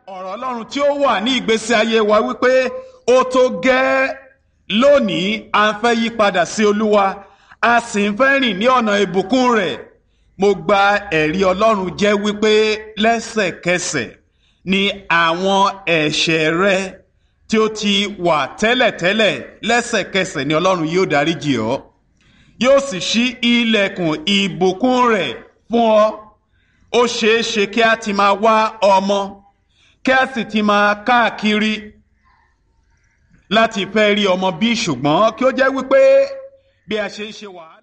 ọ̀rọ̀ ọlọ́run tí ó wà ní ìgbésí ayé wa wípé ó tó gẹ́ lónìí à ń fẹ́ yí padà sí olúwa a sì ń fẹ́ rìn ní ọ̀nà ìbùkún rẹ̀ mo gba ẹ̀rí ọlọ́run jẹ́ wípé lẹ́sẹ̀kẹsẹ̀ ni àwọn ẹ̀ṣẹ̀ rẹ tí ó ti wà tẹ́lẹ̀tẹ́lẹ̀ lẹ́sẹ̀kẹsẹ̀ ni ọlọ́run yóò dáríjì ọ́ yóò sì ṣí ilẹ̀kùn ìbùkún rẹ̀ fún ọ ó ṣeé ṣe kí a ti máa wá ọmọ kí a sì ti máa káàkiri láti fẹ́ rí ọmọ bí ṣùgbọ́n kí ó jẹ́ wípé bí a ṣe ń ṣe wàhálà.